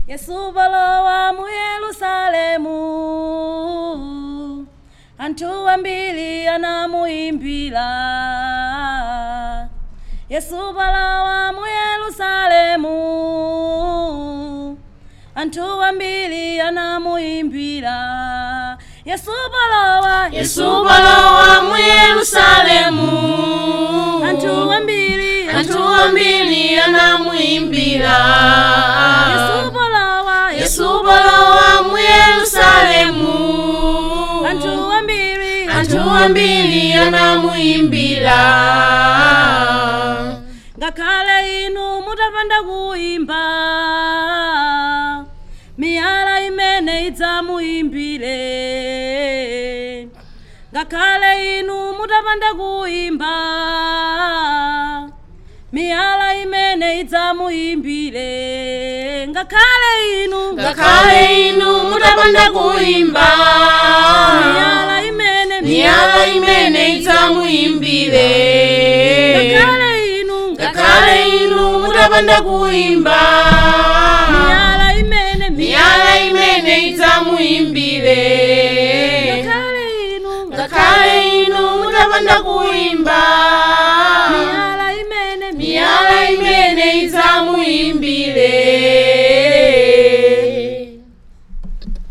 yesu balowa mu yerusalemu anthu ambiri anamuimbira yesu balowa mu yerusalemu anthu ambiri anamuimbira yesu balowa yesu balowa mu yerusalemu anthu ambiri anthu ambiri anamuimbira yesu balowa yesu balowa mu yerusalemu anthu ambiri anthu ambiri anamuimbira ngakhale inu mutapanda kuimba miyala imene idzamuimbire ngakhale inu mutapanda kuimba miyala imene idzamuimbire ngakhale inu ngakhale inu mutapanda kuimba miyala imene miyala imene idzamuimbire ngakhale inu ngakhale inu mutapanda kuimba miyala imene miyala imene idzamuimbire ngakhale inu ngakhale inu mutapanda kuimba